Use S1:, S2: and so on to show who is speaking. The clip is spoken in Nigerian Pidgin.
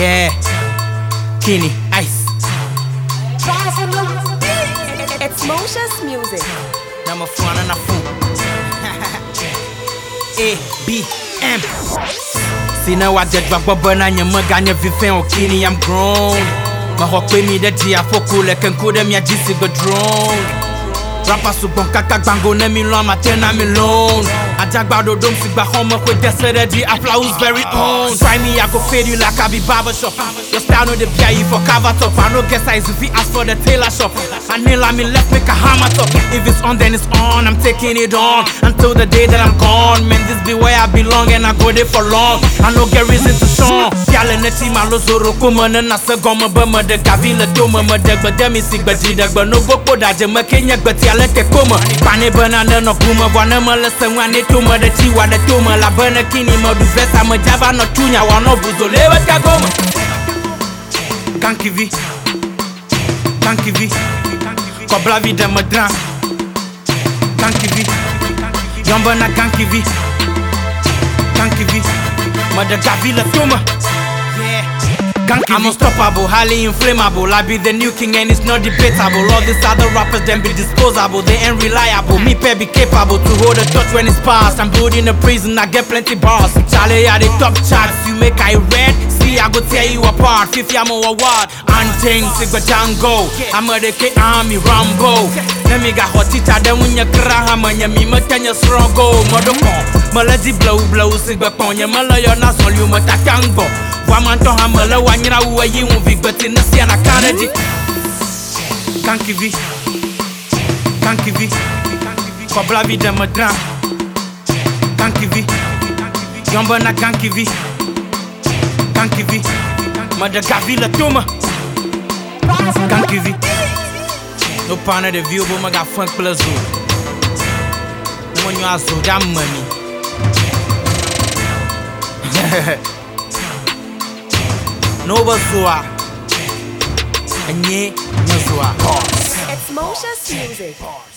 S1: Yeah, Kenny, Ice.
S2: It's Moshe's music.
S1: Number four and a fool. A B M. See now I just back bubble and your mug and your vifin or Kenny, I'm grown. My hawk pay me the dia for cool like and cool them ya jisi go drone. Rapper so bon kaka bango ne mi lo ma tena mi lone. Ajagbado dom si gba home kwe desere di applause very own. Try me I go fade you like I be barber shop. Your style no the bia you for cover top. I no guess size if you ask for the tailor shop. I nail me left make a hammer top. If it's on then it's on. I'm taking it on until the day that I'm gone. Man this be where I belong and I go there for long. I no get reason to shun. Yale ne ti ma lo zoro kuma ne na se gome be me de gavi le do me me de gbe de mi si gbe di de gbe no go kpo da je me ke nye gbe ti ale ke kome. Pane be na ne no kume vo ne me le se nwa ne to me de ti wa de to me la be ne kini me du vesa me java no tunya wa no buzo le we ka gome. Kankivi, kankivi, kobla vi de me dran. Kankivi, yombe na kankivi, kankivi, me de gavi le to me. I'm unstoppable, highly inflammable. I be the new king and it's not debatable. All these other rappers then be disposable, they ain't reliable. Me pay be capable to hold a touch when it's past. I'm building a prison, I get plenty bars. Charlie are the top charts, you make I red. See, I go tear you apart. Fifty I'm a award. Untamed, Sigma Django. I'm a the K Army Rambo. Let me got hot teacher, then when you cry, I'm a me, my ten years struggle. Mother Melody blow, blow, Sigma Ponya, Malaya, Nasol, you must tango. Wamanto hamala wanyira uwe yi un vi gbeti na si ana kare di Kankivi Kankivi Kobla vi de me dran Kankivi Yomba na kankivi Kankivi Me de gavi le tome Kankivi No pane de viu bo me ga funk ple zo Mo nyo azo da mami Nova Zua Nye Nyazua
S2: It's Moshe's music.